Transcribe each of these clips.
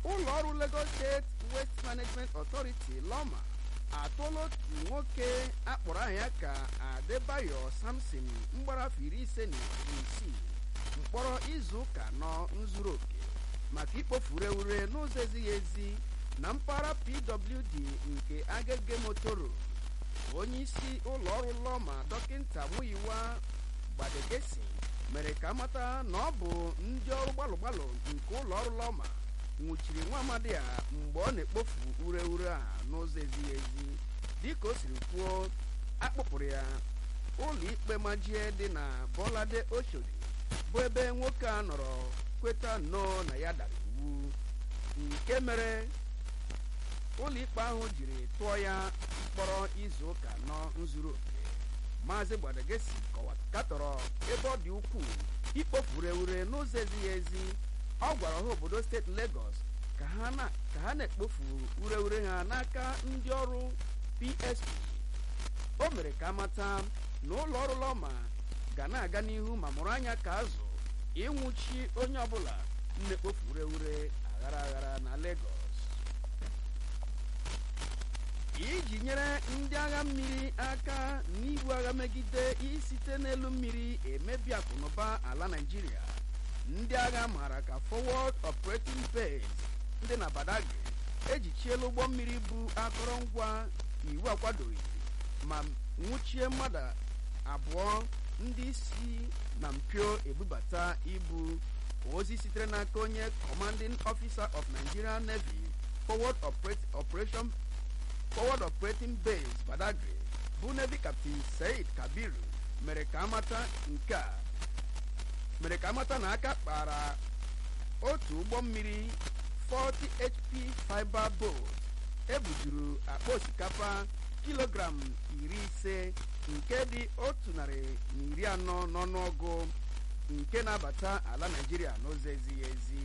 ụlọ ọrụ Lagos State Waste Management Authority lọma atụla otu nwoke akpọrọ aha ya ka Adebayo Samson mgbara afọ iri ise na isii mkpọrọ izu ụka nọ nzuru oke maka ikpofu ureure n'ụzọ ezighị ezi na mpaghara PWD nke Agege Motoro onye isi ụlọ ọrụ lọma dọkịnta Muyiwa Gbadegesi mere ka amata na ọ bụ ndị ọrụ gbalụ-gbalụ nke ụlọ ọrụ lọma nwụchiri nwa amadi a mgbe ọ na-ekpofu ureure a n'ụzọ ezighị ezi dịka o siri kwuo akpụpụrụ ya ụlọ ikpe majie dị na Bolade Oshodi bụ ebe nwoke a nọrọ kweta nnọọ na ya dara iwu nke mere ụlọikpe ahụ jiri tụọ ya mkpọrọ izu ụka nọ nzuru oke maazị Gbadegesi katọrọ ebe ọ dị ukwuu ikpofu ureure n'ụzọ ezighị ezi ọ gwara ọha obodo steeti Lagos ka ha na-ekpofu ureure ha n'aka ndị ọrụ PSP o mere ka amata na ụlọ ọrụ lọma ga na-aga n'ihu ma mụrụ anya ka azụ ịnwụchi onye ọbụla na-ekpofu ureure aghara aghara na Lagos iji nyere ndị agha mmiri aka n'ibu agha megide isite n'elu mmiri emebi akụnụba ala Naịjirịa ndị agha maara ka Forward Operating Base ndị na Badagry ejichiela ụgbọ mmiri bụ akụrụngwa iwu akwadoghị ma nwụchie mmadụ abụọ ndị si na mpio ebubata ibu ozi sitere n'aka onye Commanding Officer of Nigerian Navy Forward Operation Forward Operating Base Badagry bụ Navy Captain Said Kabiru mere ka amata nke a mere ka amata na aka kpara otu ụgbọ mmiri 40 HP fiber boat ebujuru akpa osikapa kilogram iri ise nke dị otu narị na iri anọ n'ọnụọgụ nke na-abata ala Naịjirịa n'ụzọ ezighị ezi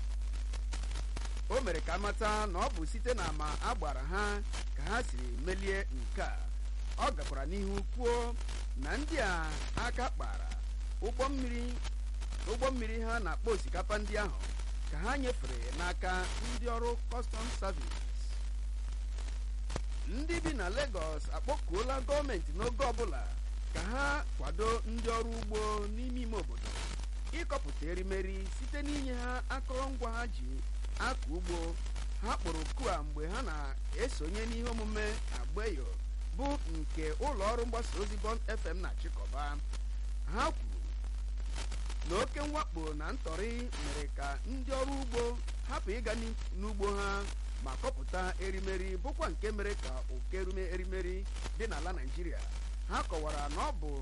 o mere ka amata na ọ bụ site na ama agbara ha ka ha siri melie nke a ọ gakwara n'ihu kwuo na ndị a aka kpara ụgbọ mmiri ụgbọ mmiri ha na-akpọ osikapa ndị ahụ ka ha nyefere n'aka ndị ọrụ kọstọm savis ndị bi na Lagos akpọkuola gọọmenti n'oge ọbụla ka ha kwado ndị ọrụ ugbo n'ime ime obodo ịkọpụta erimeri site n'inye ha akụrụngwa ha ji akọ ugbo ha kpọrọ oku a mgbe ha na-esonye n'ihe omume agbayo bụ nke ụlọ ọrụ mgbasa ozi Bond FM na-achịkọba ha kwuru na oke mwakpo na ntọrị mere ka ndị ọrụ ugbo hapụ ịga n'ugbo ha ma kọpụta erimeri bụkwa nke mere ka oke erimeri dị n'ala Naịjirịa ha kọwara na ọ bụ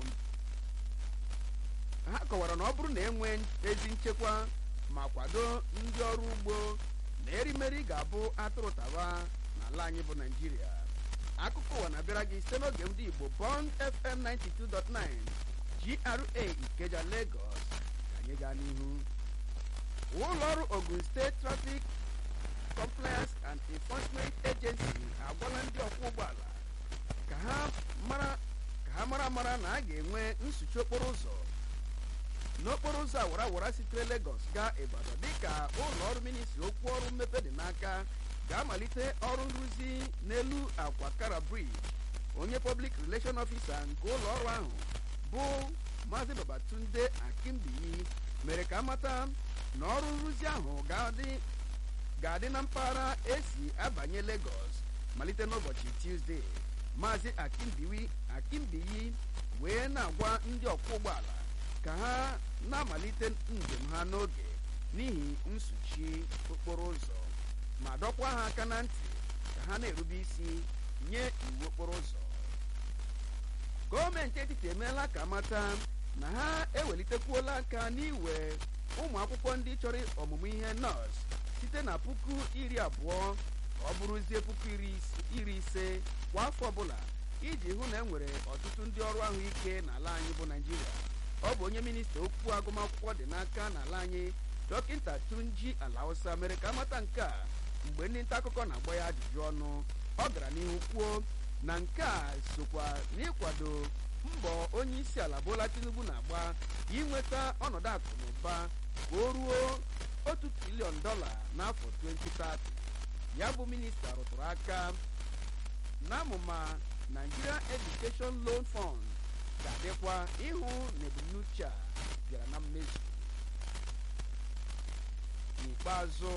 ha kọwara na ọ bụrụ na enwe ezi nchekwa ma kwado ndị ọrụ ugbo na erimeri ga-abụ atụrụ taba n'ala anyị bụ Naịjirịa akụkọ ụwa na-abịara gị site n'oge ndị Igbo Bond FM 92.9 GRA Ikeja Lagos ka anyị gaa n'ihu ụlọ ọrụ Ogun State Traffic Compliance and Enforcement Agency agwala ndị ọkwọ ụgbọala ka ha mara ka ha mara mara na a ga-enwe nsuchi okporo ụzọ n'okporo ụzọ awara awara sitere Lagos gaa Ibadan dịka ụlọ ọrụ ministri okwu ọrụ mmepe dị n'aka ga-amalite ọrụ nrụzi n'elu akwa Kara Bridge onye Public Relation Officer nke ụlọ ọrụ ahụ bụ Maazị Babatunde Akimbiyi mere ka amata na ọrụ nrụzi ahụ ga-adị na mpaghara esi abanye Lagos malite n'ụbọchị Tuesday Maazị Akimbiyi Akimbiyi wee na-agwa ndị ọkwọ ụgbọala ka ha na-amalite njem ha n'oge n'ihi nsuchi okporo ụzọ ma dọkwa ha aka na ntị ka ha na-erube isi nye iwu okporo ụzọ gọọmenti etiti emeela ka mata na ha ewelitekwuola aka n'iwe ụmụ akwụkwọ ndị chọrọ ọmụmụ ihe nọọsụ site na puku iri abụọ ka ọ bụrụzie puku iri ise kwa afọ ọbụla iji hụ na e nwere ọtụtụ ndị ọrụ ahụike n'ala anyị bụ Naịjirịa ọ bụ onye minista okwu agụmakwụkwọ dị n'aka n'ala anyị dọkịta Tunji Alausa mere ka amata nke a mgbe ndị nta akụkọ na-agba ya ajụjụ ọnụ ọ gara n'ihu kwuo na nke a sokwa n'ịkwado mbọ onye isi ala Bola Tinubu na-agba inweta ọnọdụ akụ na ụba ka o ruo otu triliọn dọla n'afọ 2030 ya bụ minista rụtụrụ aka n'amụma Nigeria Education Loan Fund ga-adịkwa ịhụ na ebumnuche a bịara na mmezu n'ikpeazụ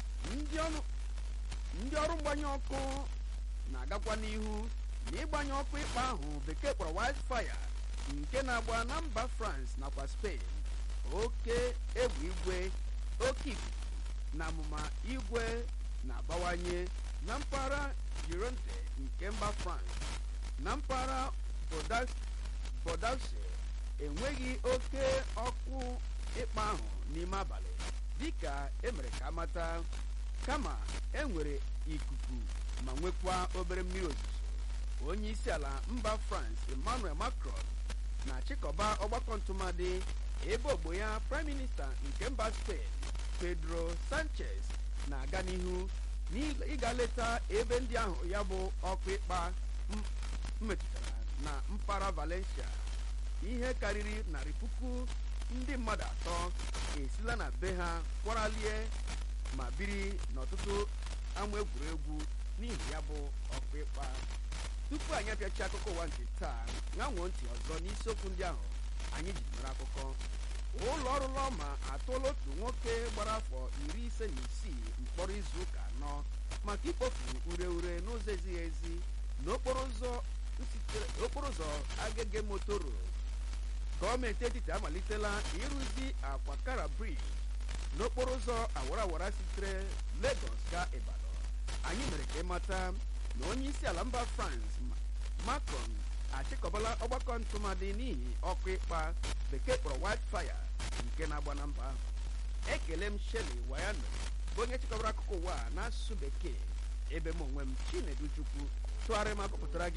ndị ọrụ mgbanye ọkụ na-agakwa n'ihu na ịgbanye ọkụ ịkpa ahụ bekee kpọrọ wildfire nke na-agba na mba France nakwa Spain oke egwu igwe oke ikuku na amụma igwe na-abawanye na mpaghara Gironde nke mba France na mpaghara Bordeaux enweghị oke ọkụ ịkpa ahụ n'ime abalị dịka emere ka amata kama enwere ikuku ma nwekwa obere mmiri ozuzo onye isi ala mba France Emmanuel Macron na-achịkọba ọgbakọ ntụmadị ebe ogbo ya prime minista nke mba Spain Pedro Sanchez na-aga n'ihu n'ịga leta ebe ndị ahụ ya bụ ọkụ ịkpa mmetụtara na mpaghara Valencia ihe karịrị narị puku ndị mmadụ atọ esila na be ha kwaralie ma biri n'ọtụtụ ama egwuregwu n'ihi ya bụ ọkụ ịkpa tupu anyị apịachi akụkọ ụwa nke taa ṅanwoo ntị ọzọ n'isiokwu ndị ahụ anyị ji mere akụkọ ụlọ ọrụ lọma atụla otu nwoke gbara afọ iri ise na isii mkpọrọ izu ụka anọ maka ikpofu ure ure n'ụzọ ezighị ezi n'okporo ụzọ agege motoro gọọmenti etiti amalitela ịrụzi akwa kara brij n'okporo ụzọ awara awara sitere Lagos gaa Ibadan anyị mere ka ịmata na onye isi ala mba France Macron achịkọbala ọgbakọ ntụmadị n'ihi ọkụ ịkpa bekee kpọrọ wildfire nke na-agba na mba ahụ ekele m Shelley Wayano bụ onye chịkọbara akụkọ ụwa n'asụsụ bekee ebe m onwe m Chinedu Chukwu tụgharịa ma gụpụtara gị